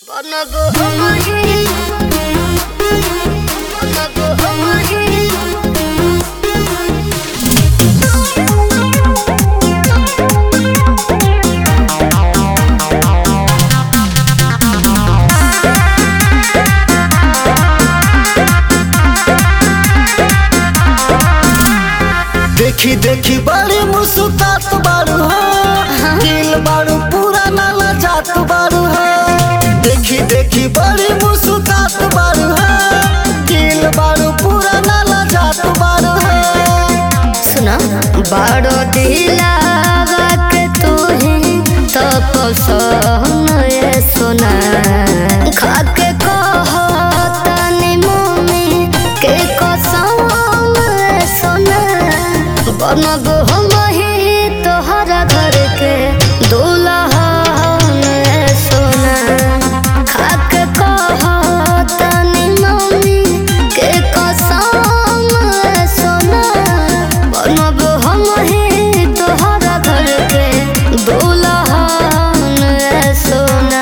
देखी देखी बड़ी मुस्कुरात बारू हो दिल बारू पूरा नाला जात बारू हो देखी देखी बड़ी मुस्कुरात बारू हो दिल बारू पूरा नाला जात बारू हो सुना बड़ो दिलावा के तू ही तो पसंद ये सुना खा के कहो तनी मुमी के कसम ये सुना बनब हम ही तोहरा घर के दुल्हन ये सुना खा के कहो तनी मुमी के कसम ये सुना बनब हम ही तोहरा घर के दुल्हन ये सोना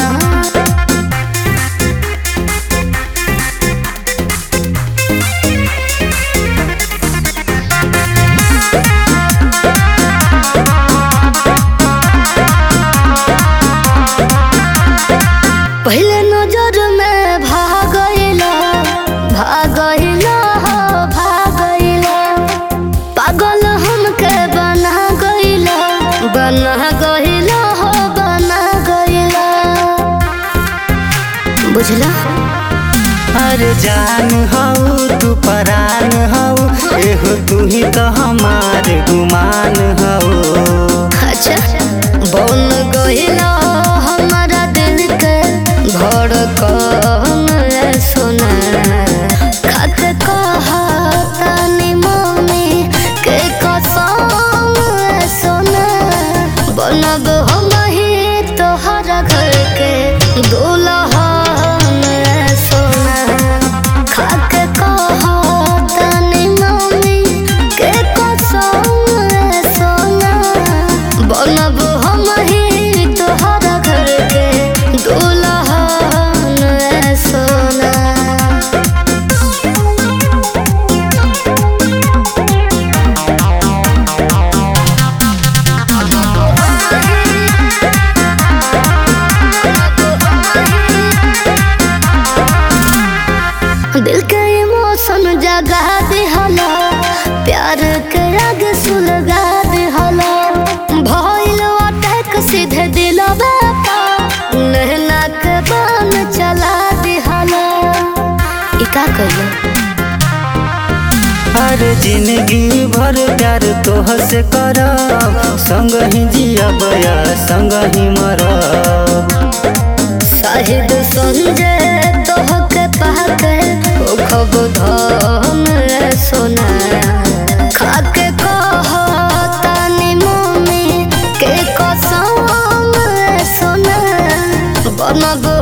पहले नजर में भागइला भागइला हो भागइला पागल हमके बना गइला बना गइला हो बना गइला बुझला अरे जान हऊ तू परान हऊ एहो तू ही तो हमार गुमान हऊ अच्छा बन गइला हमारा दिल के धड़कन ए सोना खाक कहा तनी मम्मी के कसम ए सोना बनब हम ही तोहरा घर के दुल्हन ए सोना खाक कहा तनी मम्मी के कसम ए सोना बनब हम ही तोहरा घर के दुल्हन ए सोना दिल के इमोशन जगा दिहला प्यार के आग सुलगा दिहला भइल अटैक सीधे दिलवा पर नहना के बान चला दिहला ई का कइला अरे जिंदगी भर प्यार तोह से करब संग ही जियब या संग ही मरब शाहिद संजय तोहके पाके ओ खब धन रे सोना खाके कह तानी मम्मी के कसम रे सोना बनब